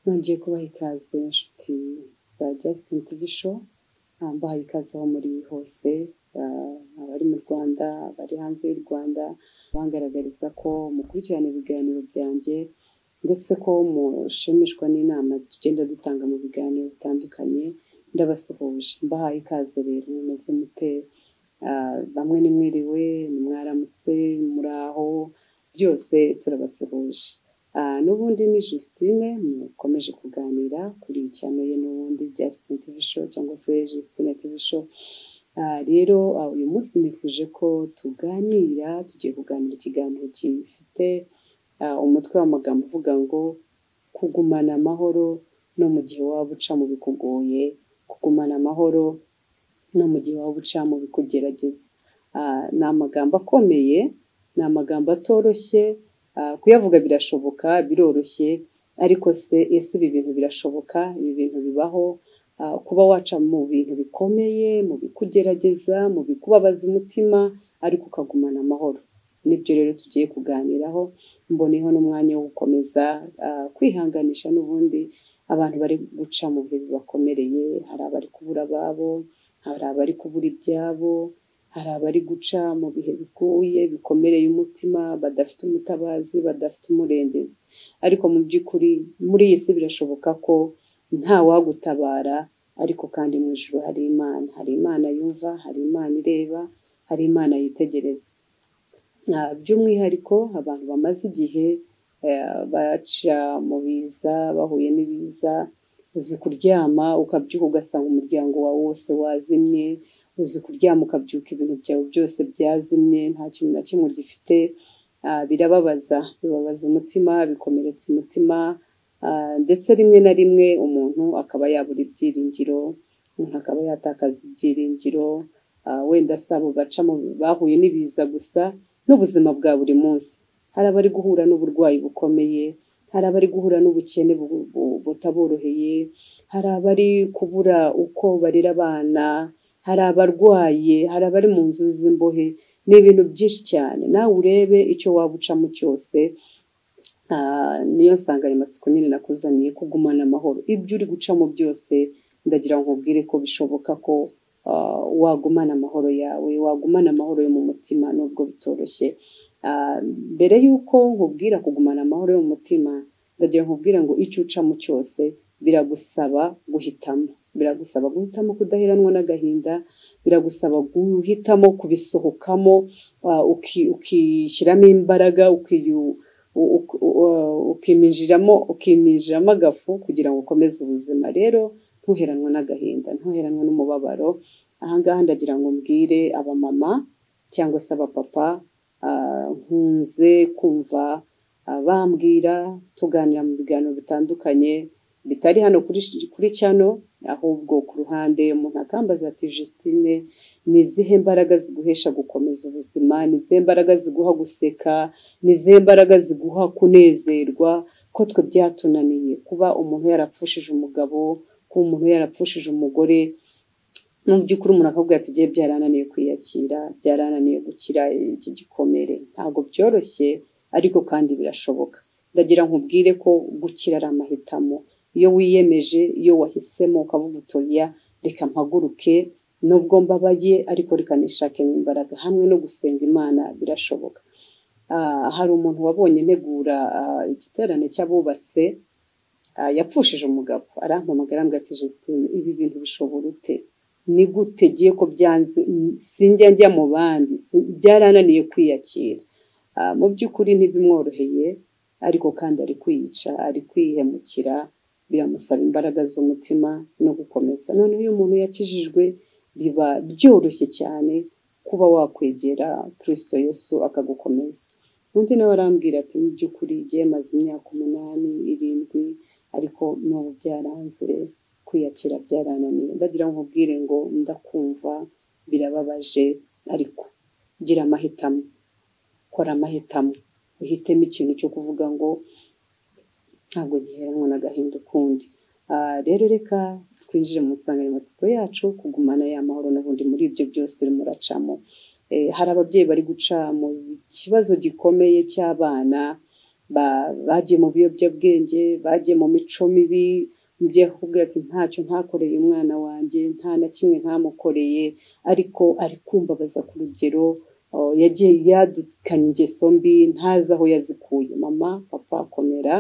ngiye kubaha ikaze inshuti za Justin TV Show mbahaye ikaze aho muri hose abari mu Rwanda abari hanze y'u Rwanda bangaragariza ko mukurikirana ibiganiro byanjye ndetse ko mushimishwa n'inama tugenda dutanga mu biganiro bitandukanye ndabasuhuje mbahaye ikaze rero mumeze mute bamwe ni mwiriwe ni mwaramutse muri aho byose turabasuhuje n'ubundi ni Justine mukomeje kuganira kuri cyano ye n'ubundi Justin TV show cyangwa se Justine TV show rero uyu munsi nifuje ko tuganira tugiye kuganira ikiganiro gifite umutwe w'amagambo uvuga ngo kugumana amahoro no mu gihe waba uca mu bikugoye kugumana amahoro no mu gihe waba uca mu bikugerageza ni amagambo akomeye ni amagambo atoroshye kuyavuga birashoboka biroroshye ariko se ese ibi bintu birashoboka ibi bintu bibaho kuba waca mu bintu bikomeye mu bikugerageza mu bikubabaza umutima ariko ukagumana amahoro nibyo rero tugiye kuganiraho mboneho n'umwanya wo gukomeza kwihanganisha n'ubundi abantu bari guca mu bihe bibakomereye hari abari kubura ababo hari abari kubura ibyabo hari abari guca mu bihe bigoye bikomereye umutima badafite umutabazi badafite umurengezi ariko mu by'ukuri muri iyi si birashoboka ko nta wagutabara ariko kandi mu ijoro hari imana hari imana yumva hari imana ireba hari imana yitegereza by'umwihariko abantu bamaze igihe baca mu biza bahuye n'ibiza uzi kuryama ukabyuka ugasanga umuryango wawe wose wazimye uzi kuryama ukabyuka ibintu byawe byose byazimye nta kintu na kimwe gifite birababaza bibabaza umutima bikomeretsa umutima ndetse rimwe na rimwe umuntu akaba yabura ibyiringiro umuntu akaba yatakaza ibyiringiro wenda si abo baca bahuye n'ibiza gusa n'ubuzima bwa buri munsi hari abari guhura n'uburwayi bukomeye hari abari guhura n'ubukene butaboroheye hari abari kubura uko barera abana hari abarwaye hari abari mu nzu z'imbohe ni ibintu byinshi cyane nawe urebe icyo waba ucamo cyose niyo nsanganyamatsiko nyine nakuzaniye kugumana amahoro ibyo uri gucamo byose ndagira ngo nkubwire ko bishoboka ko wagumana amahoro yawe wagumana amahoro yo mu mutima nubwo bitoroshye mbere y'uko nkubwira kugumana amahoro yo mu mutima ndagira nkubwira ngo icyo ucamo cyose biragusaba guhitamo biragusaba guhitamo kudaheranwa n'agahinda biragusaba guhitamo kubisohokamo ukishyiramo imbaraga ukiminjiramo ukiminjiramo agafu kugira ngo ukomeze ubuzima rero ntuheranwe n'agahinda ntuheranwe n'umubabaro ahangaha ndagira ngo mbwire abamama cyangwa se abapapa nkunze kumva bambwira tuganira mu biganiro bitandukanye bitari hano kuri cyano ahubwo ku ruhande umuntu akambaza ati Justine ni izihe mbaraga ziguhesha gukomeza ubuzima ni izihe mbaraga ziguha guseka ni izihe mbaraga ziguha kunezerwa ko twe byatunaniye kuba umuntu yarapfushije umugabo kuba umuntu yarapfushije umugore mu by'ukuri umuntu akavuga ati igihe byarananiye kwiyakira byarananiye gukira iki gikomere ntabwo byoroshye ariko kandi birashoboka ndagira nkubwire ko gukira ari amahitamo iyo wiyemeje iyo wahisemo ukavuga utoya reka mpaguruke nubwo mbabaye ariko reka nishakemo imbaraga hamwe no gusenga imana birashoboka hari umuntu wabonye ntegura igiterane cy'abubatse yapfushije umugabo arampamagara mbwa ati Justine ibi bintu bishobora ute ni gute giye ko byanze sinjya njya mu bandi byarananiye kwiyakira mu by'ukuri ntibimworoheye ariko kandi ari kwiyica ari kwihemukira biramusaba imbaraga z'umutima no gukomeza noneho iyo umuntu yakijijwe biba byoroshye cyane kuba wakwegera kirisito Yesu akagukomeza undi nawe arambwira ati mu by'ukuri byemaze imyaka umunani irindwi ariko n'ubu byaranze kwiyakira byarananiye ndagira ngo nkubwire ngo ndakumva birababaje ariko gira amahitamo kora amahitamo uhitemo ikintu cyo kuvuga ngo ntabwo giheranwa n'agahinda ukundi rero reka twinjire mu nsanganyamatsiko yacu kugumana ya mahoro n'ubundi muri ibyo byose urimo uracamo hari ababyeyi bari guca mu kibazo gikomeye cy'abana ba- bagiye mu biyobyabwenge bagiye mu mico mibi umubyeyi akakubwira ati ntacyo ntakoreye umwana wanjye nta na kimwe ntamukoreye ariko ari kumbabaza ku rugero oh, yagiye yadukanye ingeso mbi ntazi aho yazikuye mama papa komera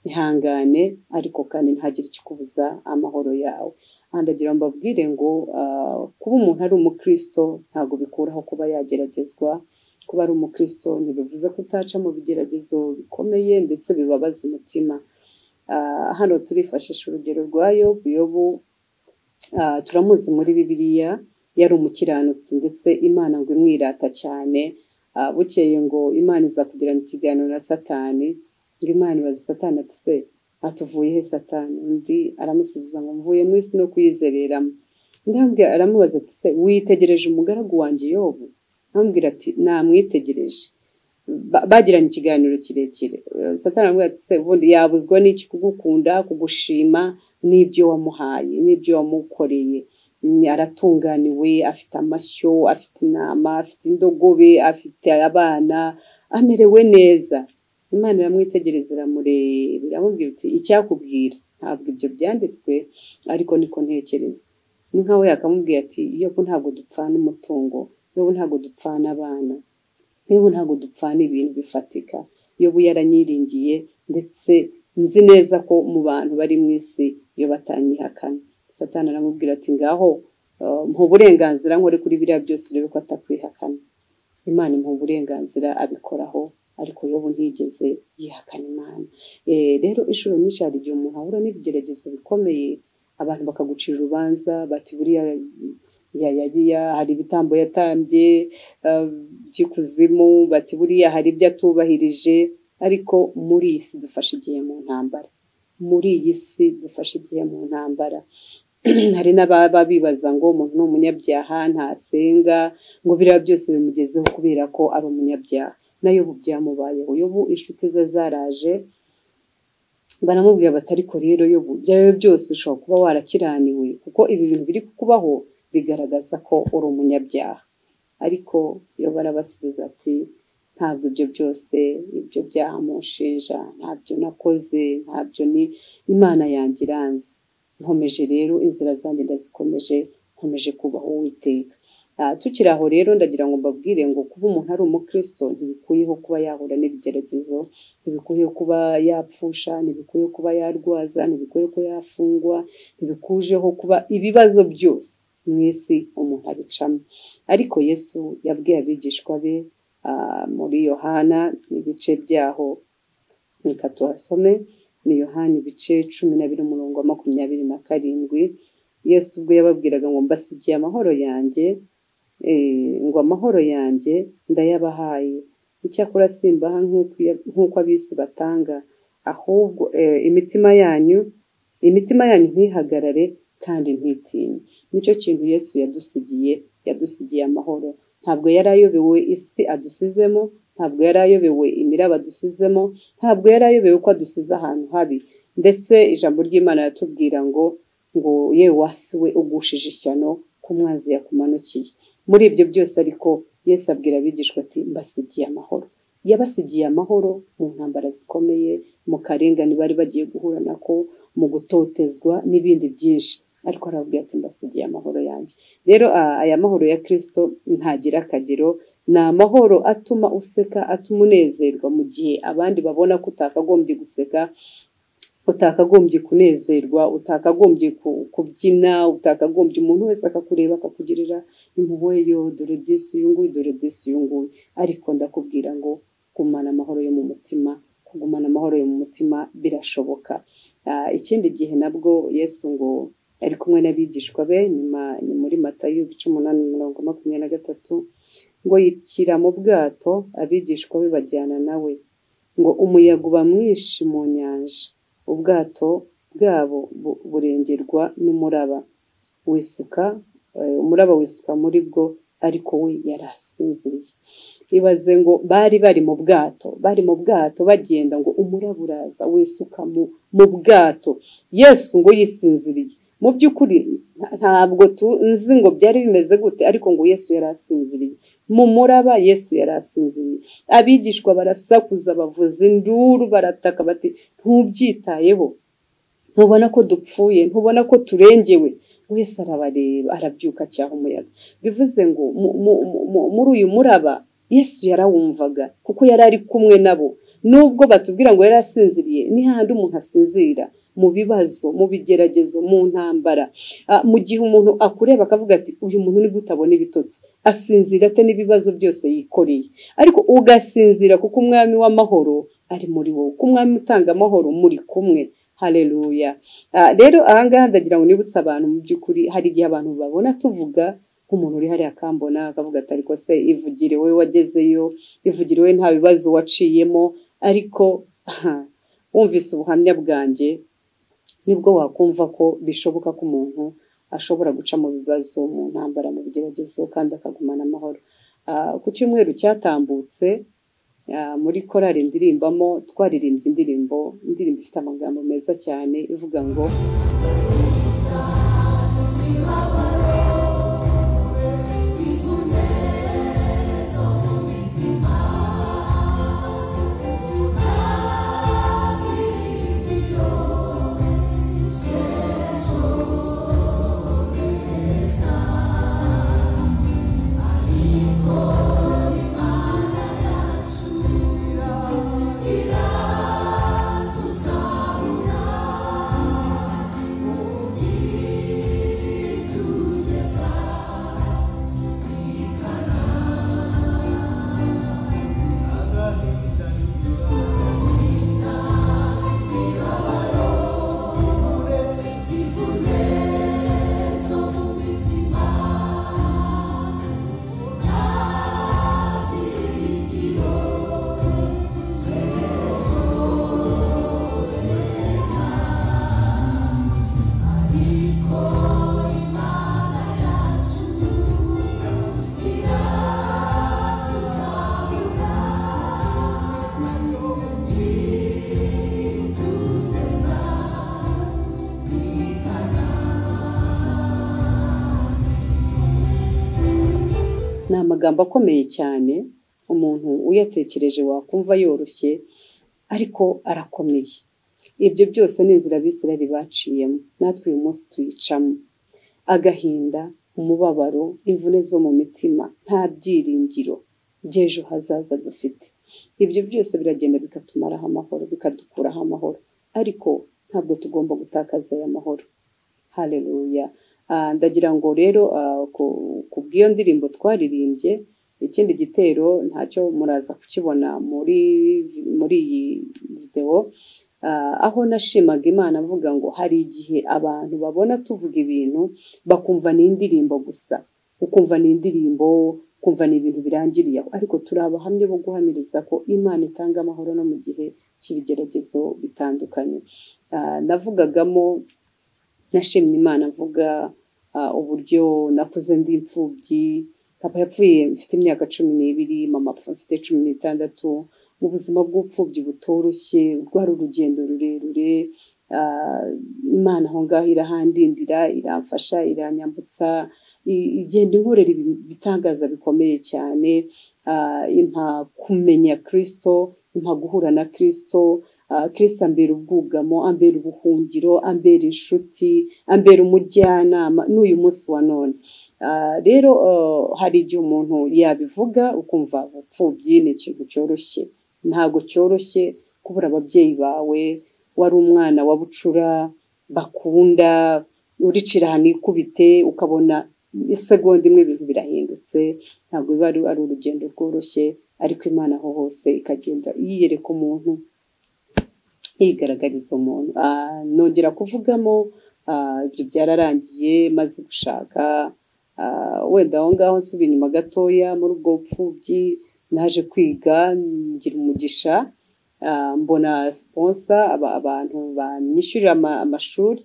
ihangane ariko kandi ntagire ikikubuza amahoro yawe aha ndagira ngo mbabwire ngo ah, kuba umuntu ari umukristo ntabwo bikuraho kuba yageragezwa kuba ari umukristo ntibivuze ko utaca mu bigeragezo bikomeye ndetse bibabaza umutima Ah, hano turifashisha urugero rwa yobu yobu ah, turamuzi muri bibiliya yari umukiranutsi ndetse imana ngo imwirata cyane Ah, bukeye ngo imana iza kugirana ikiganiro na satani ngo imana ibaza satani ati se atuvuye he satani undi aramusubiza ngo mvuye mu isi no kuyizereramo undi aramubwira- aramubaza ati se witegereje umugaragu wanjye yobu amubwira ati namwitegereje Ba- bagiranye ikiganiro kirekire Eh, satani aramubwira ati se ubundi yabuzwa n'iki kugukunda kugushima n'ibyo wamuhaye n'ibyo wamukoreye Mm, aratunganiwe afite amashyo afite intama afite indogobe afite abana amerewe neza imana iramwitegereza iramureba iramubwira iti icyakubwira ntabwo ibyo byanditswe ariko niko ntekereza ni nkaho yakamubwira ati yobu ntabwo dupfana umutungo yobu ntabwo dupfana abana yobu ntabwo dupfana ibintu bifatika yobu yaranyiringiye ndetse nzi neza ko mu bantu bari mu isi iyo batanyihakana satani aramubwira ati ngaho eh, mpa uburenganzira nkore kuri biriya byose urebe ko atakwihakana imana imuha uburenganzira abikoraho ariko yobu ntigeze yihakana imana Eh, rero inshuro nyinshi hari igihe umuntu ahura n'ibigeragezo bikomeye abantu bakagucira urubanza bati buriya ya- yariya hari ibitambo yatambye eh, by'ikuzimu bati buriya hari ibyo atubahirije ariko muri iyi si dufashe igihe mu ntambara muri iyi si dufashe igihe mu ntambara hari n'ababa bibaza ngo umuntu ni umunyabyaha ntasenga ngo biriya byose bimugezeho kubera ko ari umunyabyaha nayo ubu byamubayeho yobu inshuti ze zaraje baramubwira bati ariko rero yobu ibyawe byose ushobora kuba warakiraniwe kuko ibi bintu biri kukubaho bigaragaza ko uri umunyabyaha ariko yobu arabasubiza ati ntabwo ibyo byose ibyo byaha mushinja ntabyo nakoze ntabyo ni imana yanjye iranzi nkomeje rero inzira zanjye ndazikomeje nkomeje kubaho uwiteka Ah, tukiri aho rero ndagira ngo mbabwire ngo kuba umuntu ari umukristo ntibikuyeho kuba yahura n'ibigeragezo ntibikwiye kuba yapfusha ntibikwiye kuba yarwaza ntibikwiye kuba yafungwa ntibikujeho kuba ibibazo byose mu isi umuntu abicamo ariko yesu yabwiye abigishwa be ah, muri yohana ibice byaho reka tuhasome ni yohana ibice cumi na biri umurongo wa makumyabiri na karindwi yesu ubwo yababwiraga ngo mbasigiye amahoro yanjye eh, ngo amahoro yanjye ndayabahaye icyakora simbaha nk'uko iya- nk'uko abisi batanga ahubwo eh, imitima yanyu imitima yanyu ntihagarare kandi ntitinye nicyo kintu yesu yadusigiye yadusigiye amahoro ntabwo yari ayobewe isi adusizemo ntabwo yari ayobewe imiraba adusizemo ntabwo yari ayobewe ko adusize ahantu habi ndetse ijambo ry'imana ratubwira ngo ngo yewe wasi we ugushije ishyano ko umwanzi yakumanukiye muri ibyo byose ariko yesu abwira abigishwa ati mbasigiye amahoro yabasigiye amahoro mu ntambara zikomeye mu karengane bari bagiye guhura nako mu gutotezwa n'ibindi byinshi ariko arababwira ati mbasigiye amahoro yanjye rero a- aya mahoro ya kirisito ntagira akagero ni amahoro atuma useka atuma unezerwa mu gihe abandi babona ko utakagombye guseka utakagombye kunezerwa utakagombye ku- kubyina utakagombye umuntu wese akakureba akakugirira impuhwe yo dore disi uyu nguyu dore disi uyu nguyu ariko ndakubwira ngo gumana amahoro yo mu mutima kugumana amahoro yo mu mutima birashoboka Ah, ikindi gihe nabwo yesu ngo ari kumwe n'abigishwa be nyuma ni muri matayo ibice umunani mirongo makumyabiri na gatatu ngo yikira mu bwato abigishwa be bajyana nawe ngo umuyaga uba mwinshi mu nyanja ubwato bwabo bu- burengerwa n'umuraba wisuka eh, umuraba wisuka muri bwo ariko we yari asinziriye ibaze ngo bari bari mu bwato bari mu bwato bagenda ngo umuraba uraza wisuka mu, mu bwato yesu ngo yisinziriye mu by'ukuri ntabwo tunzi ngo byari bimeze gute ariko ngo yesu yari asinziriye mu muraba yesu yari asinziriye abigishwa barasakuza bavuza induru barataka bati ntubyitayeho ntubona ko dupfuye ntubona ko turengewe wese arabareba arabyuka cyaha umuyaga bivuze ngo muri uyu muraba yesu yarawumvaga kuko yari ari kumwe nabo nubwo batubwira ngo yari asinziriye ni hahandi umuntu asinzirira mu bibazo mu bigeragezo mu ntambara mu gihe umuntu akureba akavuga ati uyu muntu ni gutabona ibitotsi asinzira ate n'ibibazo byose yikoreye ariko ugasinzira kuko umwami w'amahoro ari muri wowe kuko umwami utanga amahoro muri kumwe hareruya rero ahangaha ndagira ngo nibutse abantu mu by'ukuri hari igihe abantu babona tuvuga nk'umuntu uri hariya akambona akavuga ati ariko se ivugire we wagezeyo ivugire we nta bibazo waciyemo ariko wumvise ubuhamya bwanjye nibwo wakumva ko bishoboka ko umuntu ashobora guca mu bibazo mu ntambara mu bigeragezo kandi akagumana amahoro ku cyumweru cyatambutse muri korari ndirimbamo twaririmbye indirimbo indirimbo ifite amagambo meza cyane ivuga ngo ni amagambo akomeye cyane umuntu uyatekereje wakumva yoroshye ariko arakomeye ibyo byose ni inzira abisirari baciyemo natwe uyu munsi tuyicamo agahinda umubabaro imvune zo mu mitima nta byiringiro by'ejo hazaza dufite ibyo byose biragenda bikatumaraho amahoro bikadukuraho amahoro ariko ntabwo tugomba gutakaza aya mahoro hareruya ndagira ngo rero ku bw'iyo ndirimbo twaririmbye ikindi gitero ntacyo muraza kukibona muri muri iyi videwo aho nashimaga imana avuga ngo hari igihe abantu babona tuvuga ibintu bakumva ni indirimbo gusa ukumva ni indirimbo ukumva ni ibintu birangiriye aho ariko turi abahamya bo guhamiriza ko imana itanga amahoro no mu gihe cy'ibigeragezo bitandukanye navugagamo nashimye imana avuga uburyo nakuze ndi imfubyi papa yapfuye mfite imyaka cumi n'ibiri mama mfite cumi n'itandatu mu buzima bw'ubupfubyi butoroshye rwari urugendo rurerure imana aho ngaho irahandindira iramfasha iranyambutsa igenda inkorera ibitangaza bikomeye cyane impa kumenya kirisito impa guhura na kirisito kirisita ambera ubwugamo ambera ubuhungiro ambera inshuti ambera umujyanama n'uyu munsi wa none rero hari igihe umuntu yabivuga ukumva ubupfubyi ni ikintu cyoroshye ntabwo cyoroshye kubura ababyeyi bawe wari umwana wa bucura bakunda uricira ahantu ikubite ukabona isegonda imwe ibintu birahindutse ntabwo biba ari urugendo rworoshye ariko imana aho hose ikagenda yiyereka umuntu yigaragariza umuntu nongera kuvugamo ibyo byararangiye maze gushaka wenda aho ngaho nsubira inyuma gatoya muri ubwo bupfubyi naje kwiga ngira umugisha mbona siponsa abantu banyishyurira amashuri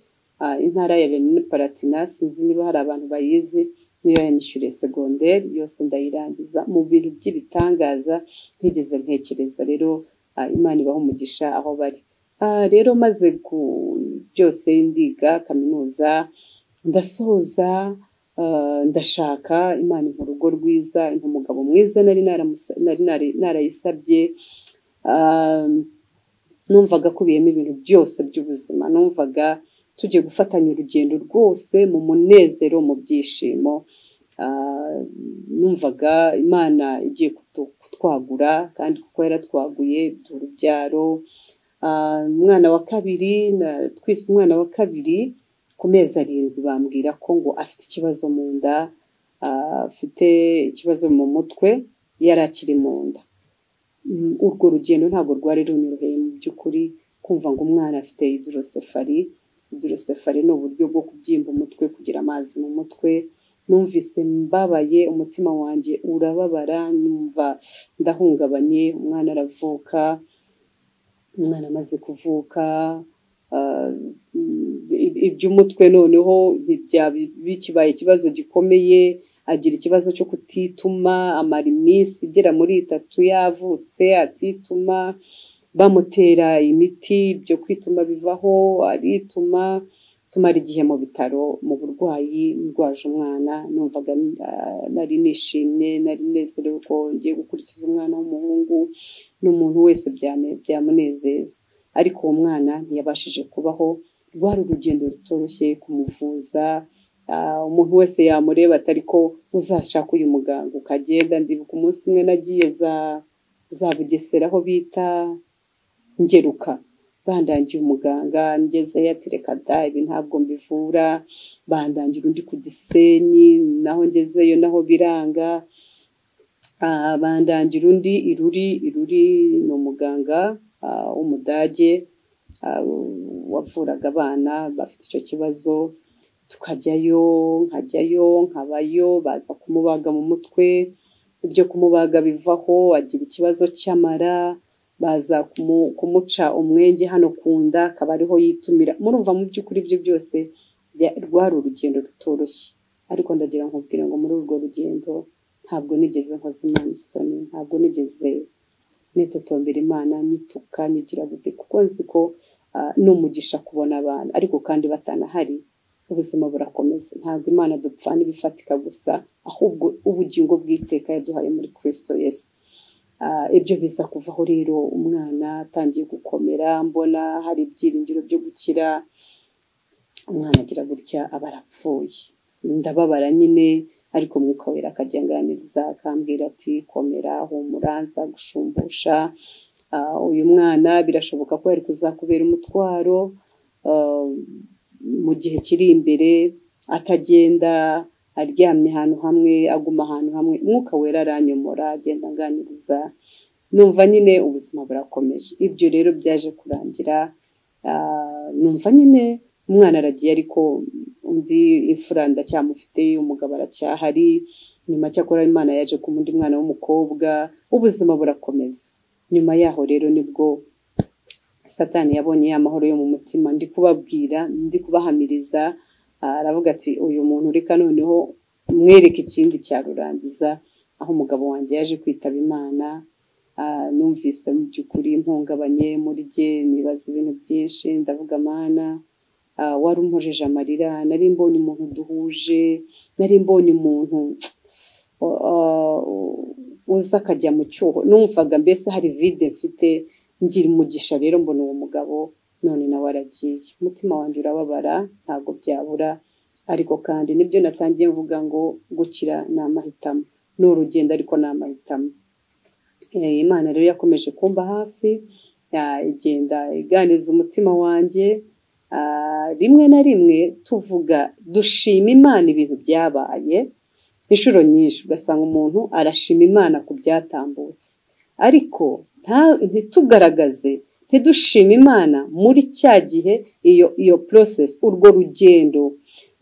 intara ya rene paratina sinzi niba hari abantu bayizi niyo yanishyuriye segonderi yose ndayirangiza mu bintu by'ibitangaza ntigeze ntekereza rero imana ibaha umugisha aho bari rero maze ku byose ndiga kaminuza ndasoza ah, ndashaka imana iva urugo rwiza impa umugabo mwiza nari naramusa- nari nari- narayisabye Ah, numvaga akubiyemo ibintu byose by'ubuzima numvaga tugiye gufatanya urugendo rwose mu munezero mu byishimo Ah, numvaga imana igiye kutu- kutwagura kandi kuko yaratwaguye duha urubyaro Ah, umwana wa kabiri na- twise umwana wa kabiri ku mezi arindwi bambwira ko ngo afite ikibazo mu nda ah, afite ikibazo mu mutwe yari akiri mu nda Mm, urwo rugendo ntabwo rwari runyoroheye mu by'ukuri kumva ngo umwana afite hidrosefari hidrosefari ni uburyo bwo kubyimba umutwe kugira amazi mu mutwe numvise mbabaye umutima wanjye urababara numva ndahungabanye umwana aravuka umwana amaze kuvuka ah, i- iby'umutwe noneho ntibyaba bikibaye ikibazo gikomeye agira ikibazo cyo kutituma amara iminsi igera muri itatu yavutse atituma bamutera imiti ibyo kwituma bivaho arituma tumara igihe mu bitaro mu burwayi ndwaje umwana numvaga ah, nari nishimye nari nezerewe ko ngiye gukurikiza umwana w'umuhungu n'umuntu wese byane- byamunezeza ariko uwo mwana ntiyabashije kubaho rwari urugendo rutoroshye kumuvuza ah, umuntu wese yamureba atari ko uzashaka uyu muganga ukagenda ndibuka umunsi umwe nagiye za za bugesera aho bita ngeruka bandangiye umuganga ngezeyo ati reka da ibi ntabwo mbivura bandangira undi ku gisenyi naho ngezeyo naho biranga Ah, bandangira undi iruri iruri ni umuganga ah, w'umudage ah, wavuraga abana bafite icyo kibazo tukajyayo nkajyayo nkabayo baza kumubaga mu mutwe ibyo kumubaga bivaho agira ikibazo cy'amara baza kumu- kumuca umwenge hano ku nda akaba ariho yitumira murumva mu by'ukuri ibyo byose bya- rwari urugendo rutoroshye ariko ndagira ngo nkubwire ngo muri urwo rugendo ntabwo nigeze nkoza imana isoni ntabwo nigeze nitotombera imana nyituka nyigira gute kuko nzi ko ah, ni umugisha kubona abana ariko kandi batanahari ubuzima burakomeza ntabwo imana dupfana ibifatika gusa ahubwo ubugingo bw'iteka yaduhaye muri kirisito yesu Ah, ibyo biza kuvaho rero umwana atangiye gukomera mbona hari ibyiringiro byo gukira umwana agira gutya aba arapfuye ndababara nyine ariko mwuka wera akajya anganiriza akambwira ati komera humura nza gushumbusha Ah, uyu mwana birashoboka ko yari kuzakubera umutwaro ah, mu gihe kiri imbere atagenda aryamye ahantu hamwe aguma ahantu hamwe umwuka wera aranyomora agenda anganiriza numva nyine ubuzima burakomeje ibyo rero byaje kurangira Ah, numva nyine umwana aragiye ariko undi imfura ndacyamufite umugabo aracyahari nyuma cyakora imana yaje ku undi mwana w'umukobwa ubuzima burakomeza nyuma yaho rero nibwo satani yabonye ya mahoro yo mu mutima ndi kubabwira ndi kubahamiriza ah, aravuga ati uyu muntu reka noneho mwereke ikindi cyarurangiza aho umugabo wanjye yaje kwitaba imana Ah, numvise mu by'ukuri mpungabanye muri jye nibaza ibintu byinshi ndavuga mana ah, wari umpojeje amarira nari mbonye umuntu duhuje nari mbonye umuntu ah, uza akajya mu cyuho numvaga mbese hari vide mfite ngira umugisha rero mbona uwo mugabo none nawe aragiye umutima wanjye urababara ntabwo byabura ariko kandi nibyo natangiye mvuga ngo gukira ni amahitamo ni urugendo ariko ni amahitamo Eh, imana rero yakomeje kumba hafi ya- igenda iganiza umutima wanjye Ah, rimwe na rimwe tuvuga dushima imana ibintu byabaye inshuro nyinshi ugasanga umuntu arashima imana ku byatambutse ariko nta- ntitugaragaze ntidushima imana muri cya gihe iyo iyo process urwo rugendo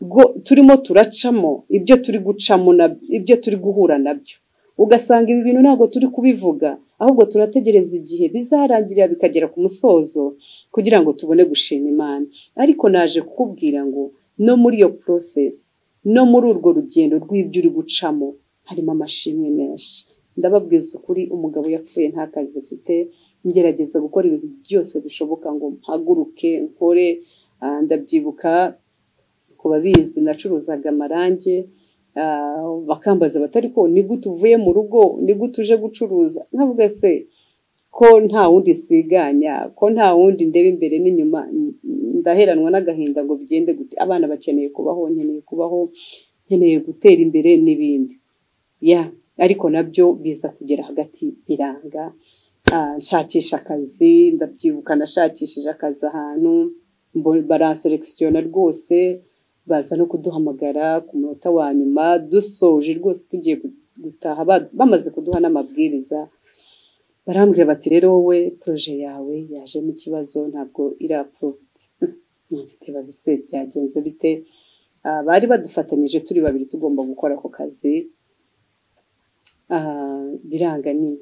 rwo turimo turacamo ibyo turi gucamo na- ibyo turi guhura nabyo ugasanga ibi bintu ntabwo turi kubivuga ahubwo turategereza igihe bizarangirira bikagera ku musozo kugira ngo tubone gushima imana ariko naje kukubwira ngo no muri iyo process no muri urwo rugendo rw'ibyo uri gucamo harimo amashimwe menshi ndababwiza ukuri umugabo yapfuye nta kazi afite ngerageza gukora ibintu byose bishoboka ngo mpaguruke nkore Ah, ndabyibuka ku babizi nacuruzaga amarangi ah, bakambaza batari ko ni gute uvuye mu rugo ni gute uje gucuruza nkavuga se ko nta wundi nsiganya ko nta wundi ndeba imbere n'inyuma ndaheranwa n'agahinda ngo bigende gute abana bakeneye kubaho nkeneye kubaho nkeneye gutera imbere n'ibindi ya ariko nabyo biza kugera hagati biranga Ah, nshakisha akazi ndabyibuka nashakishije akazi ahantu mbo- baranserekisiyona rwose baza no kuduhamagara ku munota wa nyuma dusoje rwose tugiye gu- gutaha ba- bamaze kuduha n'amabwiriza barambwira bati rero wowe poroje yawe yajemo ikibazo ntabwo irapuroviti mfite ikibazo se byagenze bite Ah, bari badufatanyije turi babiri tugomba gukora ako kazi Ah, biranga nyine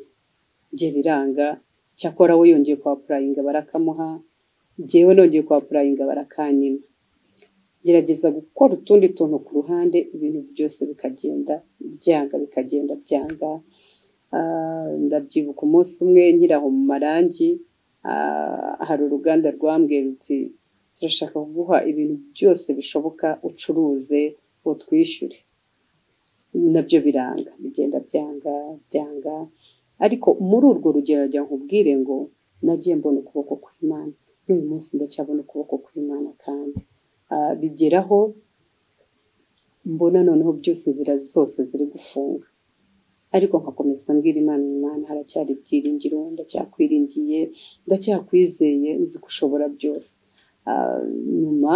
njye biranga cyakora we yongeye kwapurayinga barakamuha njyewe nongeye kwapurayinga barakanyima gerageza gukora utundi tuntu ku ruhande ibintu byose bikagenda byanga bikagenda byanga Ah, ndabyibuka umunsi umwe nkiri aho mu marangi ah, hari uruganda rwambwiye ruti turashaka kuguha ibintu byose bishoboka ucuruze utwishyure nabyo biranga bigenda byanga byanga ariko muri urwo rugero njya nkubwire ngo nagiye mbona ukuboko kw'imana n'uyu munsi ndacyabona ukuboko kw'imana kandi Ah, bigeraho mbona noneho byose inzira zose ziri gufunga ariko nkakomeza mbwira imana imana haracyari ibyiringiro ndacyakwiringiye ndacyakwizeye nzi ko ushobora byose Ah, nyuma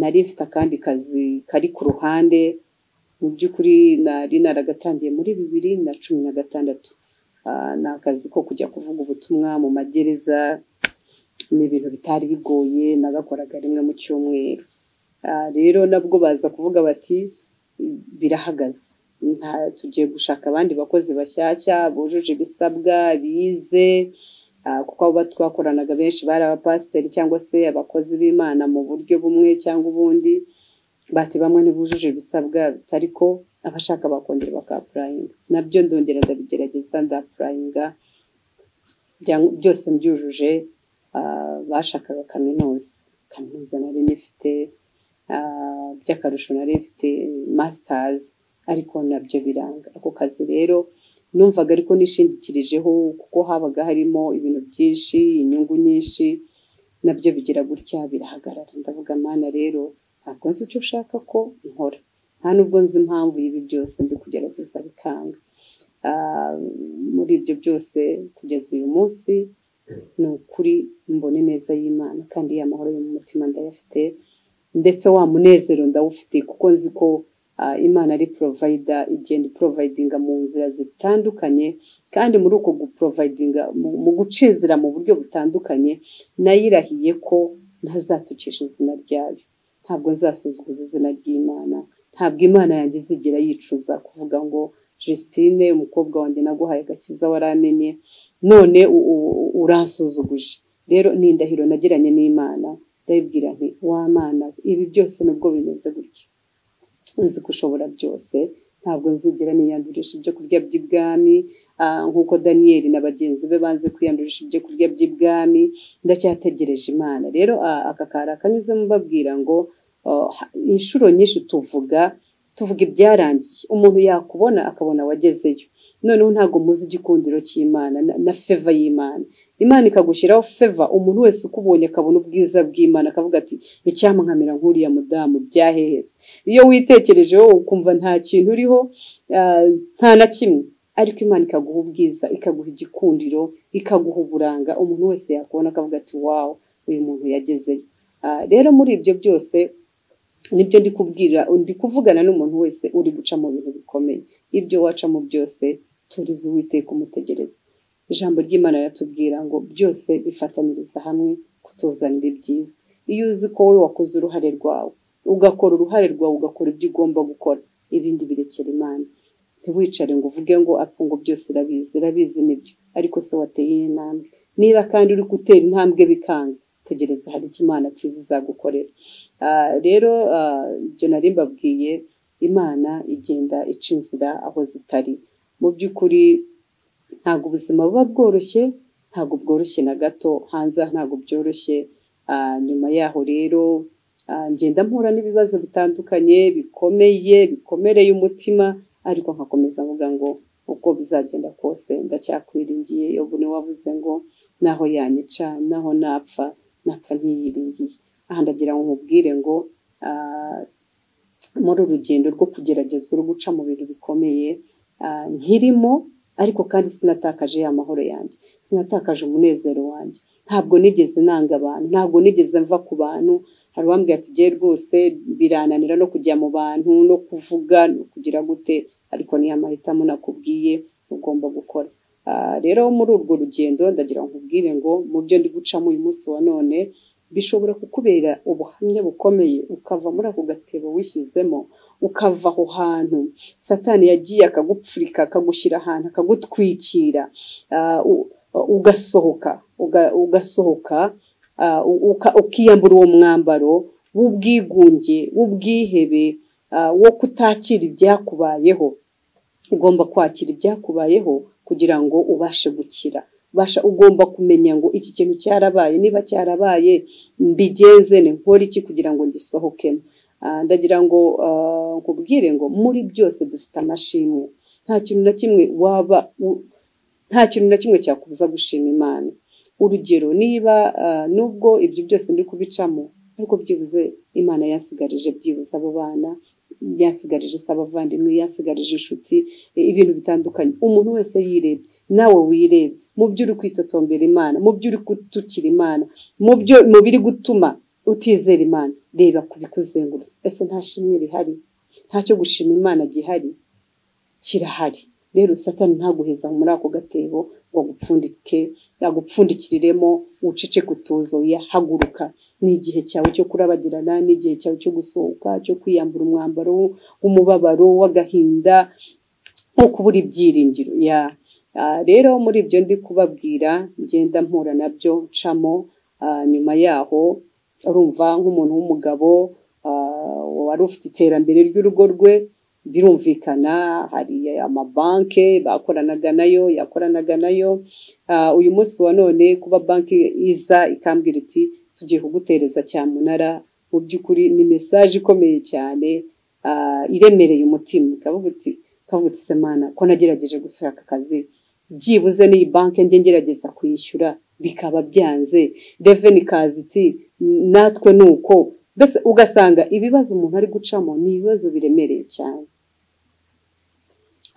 nari mfite akandi kazi kari ku ruhande mu by'ukuri nari naragatangiye muri bibiri na cumi na gatandatu Ah, ni akazi ko kujya kuvuga ubutumwa mu magereza ni ibintu bitari bigoye nagakoraga rimwe mu cyumweru Ah, rero nabwo baza kuvuga bati birahagaze nta tugiye gushaka abandi bakozi bashyashya bujuje ibisabwa bize Ah, kuko abo twakoranaga benshi bari abapasiteri cyangwa se abakozi b'imana mu buryo bumwe cyangwa ubundi bati bamwe ntibujuje ibisabwa ariko abashaka bakongera bakapurayinga nabyo ndongera ndabigerageza ndapurayinga byang- byose mbyujuje ah, bashakaga kaminuza kaminuza nari nyifite ah, by'akarusho nari mfite masitazi ariko nabyo biranga ako kazi rero numvaga ariko nishingikirijeho kuko habaga harimo ibintu byinshi inyungu nyinshi nabyo bigira gutya birahagarara ndavuga mana rero ntabwo nzi icyo ushaka ko nkora nta nubwo nzi impamvu y'ibi byose ndi kugerageza bikanga Ah, muri ibyo byose kugeza uyu munsi ni ukuri mbona ineza y'imana kandi ya mahoro yo mu mutima ndayafite ndetse wa munezero ndawufite kuko nzi ko ah, imana ari porovayida igenda iporovayidinga mu nzira zitandukanye kandi muri uko guporovayidinga mu mu gucizira mu buryo butandukanye nayirahiye ko ntazatukisha izina ryayo ntabwo nzasuzuguza izina ry'imana ntabwo imana yanjye izigera yicuza kuvuga ngo Justine umukobwa wanjye naguhaye agakiza waramenye none u- u- uransuzuguje rero ni indahiro nagiranye n'imana ndayibwira nti wa mana ibi byose nubwo bimeze gutya nzi ko ushobora byose ntabwo nzigera niyandurisha ibyo kurya by'ibwami ah, nk'uko daniyeli na bagenzi be banze kwiyandurisha ibyo kurya by'ibwami ndacyategereje imana rero ah, aka kari akanyuzemo mbabwira ngo ah, ha- inshuro nyinshi tuvuga tuvuga ibyarangiye umuntu yakubona akabona wagezeyo noneho ntabwo muzi igikundiro cy'imana na- na feva y'imana imana ikagushyiraho feva umuntu wese ukubonye akabona ubwiza bw'imana akavuga ati icyamunkamira nk'uriya mudamu byahehese iyo witekerejeho ukumva nta kintu uriho ah, nta na kimwe ariko imana ikaguha ubwiza ikaguha igikundiro ikaguha uburanga umuntu wese yakubona akavuga ati wawu uyu muntu yagezeyo Ah, rero muri ibyo byose nibyo ndi kubwira ndi kuvugana n'umuntu wese uri guca mu bintu bikomeye ibyo wacamo byose turize uwiteka umutegereza ijambo ry'imana riratubwira ngo byose bifataniriza hamwe kutuzanira ibyiza iyo uzi ko wowe wakoze uruhare rwawe ugakora uruhare rwawe ugakora ibyo ugomba gukora ibindi birekera imana ntiwicare ngo uvuge ngo apfa ngo byose irabizi irabizi nibyo ariko se wateye intambwe niba kandi uri gutera intambwe bikanga tegereza hari icyo imana cyiza izagukorera Ah, rero ah, ibyo nari mbabwiye imana igenda ica inzira aho zitari mu by'ukuri ntabwo ubuzima buba bworoshye ntabwo bworoshye na gato hanze aha ntabwo byoroshye Ah, nyuma yaho rero Ah, ngenda mpura n'ibibazo bitandukanye bikomeye bikomereye umutima ariko nkakomeza mvuga ngo uko bizagenda kose ndacyakwiringiye yobu niwe wavuze ngo naho yanyica naho napfa napfa ntiyiringiye aha ndagira ngo nkubwire ngo ah, muri urugendo rwo kugeragezwa rwo guca mu bintu bikomeye ah, nkirimo ariko kandi sinatakaje ya mahoro yanjye sinatakaje umunezero wanjye ntabwo nigeze nanga abantu ntabwo nigeze mva ku bantu hari uwambwira ati jye rwose birananira no kujya mu bantu no kuvuga no kugira gute ariko niyo amahitamo nakubwiye ugomba gukora Ah, rero muri urwo rugendo ndagira ngo nkubwire ngo mu byo ndi gucamo uyu munsi wa none bishobora kukubera ubuhamya bukomeye ukava muri ako gatebo wishyizemo ukava aho hantu satani yagiye akagupfurika akagushyira ahantu akagutwikira ah, u- ugasohoka uga- ugasohoka ah, u- uka- ukiyambura uwo mwambaro w'ubwigunge w'ubwihebe ah, wo kutakira ibyakubayeho ugomba kwakira ibyakubayeho kugira ngo ubashe gukira ubasha ugomba kumenya ngo iki kintu cyarabaye niba cyarabaye mbigenze ni nkora iki kugira ngo ngisohokemo Ah, ndagira ngo ah, nkubwire ngo muri byose dufite amashimwe nta kintu na kimwe waba u- nta kintu na kimwe cyakubuza gushima imana urugero niba ah, nubwo ibyo byose ndi kubicamo ariko byibuze imana yansigarije byibuze abo bana yansigarije se abavandimwe yansigarije inshuti i- ibintu bitandukanye umuntu wese yirebye nawe wirebe mu byo uri kwitotombera imana mu byo uri gutukira imana mu byo mu biri gutuma utizera imana reba ku bikuzengurutse ese nta shimwe rihari ntacyo gushima imana gihari kirahari rero satani ntaguheza muri ako gatebo ngo agupfundike agupfundikiriremo ucece kutuzo yahaguruka ni igihe cyawe cyo kurabagirana ni igihe cyawe cyo gusohoka cyo kwiyambura umwambaro w'umubabaro w'agahinda nko kubura ibyiringiro ya Ah, rero muri ibyo ndi kubabwira ngenda mpura nabyo ncamo ah, nyuma yaho urumva nk'umuntu w'umugabo ah, wari ufite iterambere ry'urugo rwe birumvikana hari amabanki bakoranaga nayo yakoranaga nayo Ah, uyu munsi wa none kuba banki iza ikambwira iti tugiye kugutereza cyamunara mu by'ukuri ni mesaje ikomeye cyane ah, iremereye umutima ikavuga iti kavuga iti semana ko nagerageje gushaka akazi byibuze n'iyi banki njye ngerageza kwishyura bikaba byanze reveni ikaza iti natwe ni uko mbese ugasanga ibibazo umuntu ari gucamo ni ibibazo biremereye cyane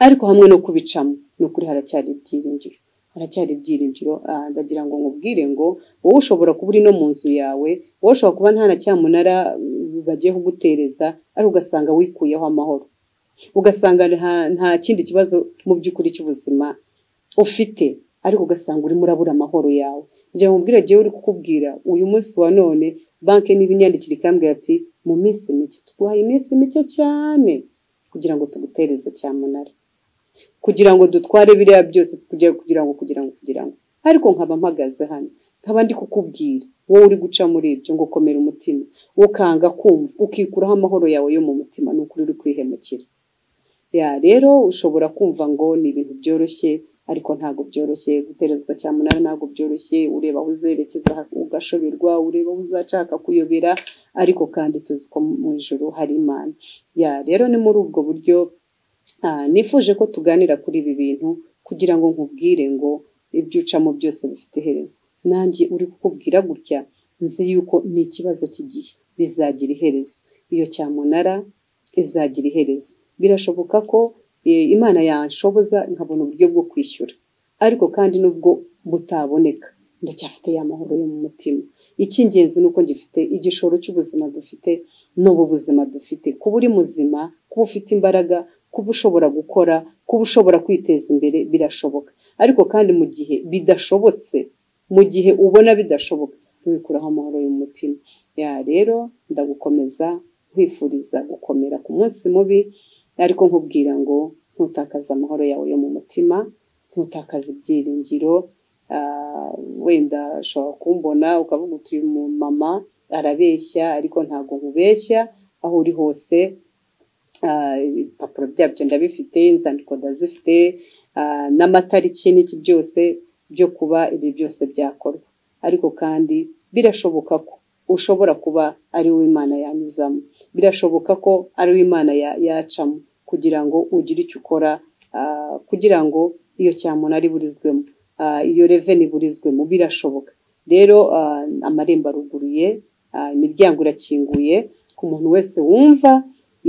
ariko hamwe no kubicamo ni ukuri haracyari ibyiringiro haracyari ibyiringiro ah, ndagira ngo nkubwire ngo wowe ushobora kuba uri no mu nzu yawe wowe ushobora kuba nta na cyamunara mm, bagiye kugutereza ariko ugasanga wikuyeho amahoro ugasanga nta, nta kindi kibazo mu by'ukuri cy'ubuzima ufite ariko ugasanga urimo urabura amahoro yawe njya nkubwira jyewe uri kukubwira uyu munsi wa none banki n'ibinyandikira ikambwira ati mu minsi mike tuguhaye iminsi mike cyane kugira ngo tugutereze cyamunara kugira ngo dutware biriya byose kugira kugira ngo kugira ngo kugira ngo ariko nkaba mpagaze hano nkaba ndi kukubwira wowe uri guca muri ibyo ngo komera umutima ukanga kumva ukikuraho amahoro yawe yo mu mutima ni ukuri uri kwihemukira ya rero ushobora kumva ngo ni ibintu byoroshye ariko ntabwo byoroshye guterezwa cyamunara ntabwo byoroshye ureba aho uzerekeza ugashoberwa ureba aho uzashaka kuyobera ariko kandi tuzi ko mu ijoro hari imana ya rero ni muri ubwo buryo Ah, nifuje ko tuganira kuri ibi bintu kugira ngo nkubwire ngo ibyo ucamo byose bifite iherezo nanjye uri kukubwira gutya nzi yuko ni ikibazo cy'igihe bizagira iherezo iyo cyamunara izagira iherezo birashoboka ko eh, imana yanshoboza nkabona uburyo bwo kwishyura ariko kandi nubwo butaboneka ndacyafite ya mahoro yo mu mutima icy'ingenzi ni uko ngifite igishoro cy'ubuzima dufite n'ubu buzima dufite kuba uri muzima kuba ufite imbaraga kuba ushobora gukora kuba ushobora kwiteza imbere birashoboka ariko kandi mu gihe bidashobotse mu gihe ubona bidashoboka wikuraho amahoro y'umutima ya rero ndagukomeza nkwifuriza gukomera ku munsi mubi ariko nkubwira ngo ntutakaze amahoro yawe yo mu mutima ntutakaze ibyiringiro Ah, wenda ushobora kumbona ukavuga uti uyu mumama arabeshya ariko ntabwo nkubeshya aho uri hose ah, ibipapuro byabyo ndabifite inzandiko ndazifite ah, n'amatariki n'iki byose byo kuba ibi byose byakorwa ariko kandi birashoboka ko ushobora kuba ari wo imana yanyuzamo birashoboka ko ari wo imana yacamo kugira ngo ugire icyo ukora kugira ngo iyo cyamuna burizwemo iyo reveni burizwemo birashoboka rero amarembo aruguruye imiryango irakinguye ku muntu wese wumva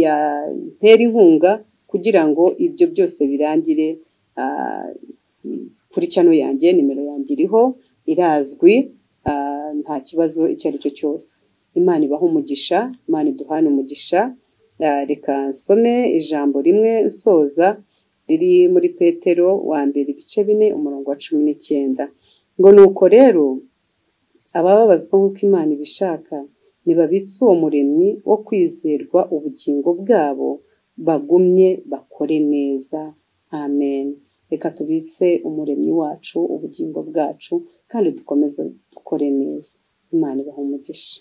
yatera inkunga kugira ngo ibyo byose birangire kuri cano yanjye nimero yanjye iriho irazwi nta kibazo icyo ari cyo cyose imana ibaho umugisha imana iduhane umugisha reka nsome ijambo rimwe nsoza riri muri petero wa mbere ibice bine umurongo wa cumi n'icyenda ngo ni uko rero abababazwa nk'uko imana ibishaka ntibabitse uwo muremyi wo kwizerwa ubugingo bwabo bagumye bakore neza amen reka tubitse umuremyi wacu ubugingo bwacu kandi dukomeze dukore neza imana ibaha umugisha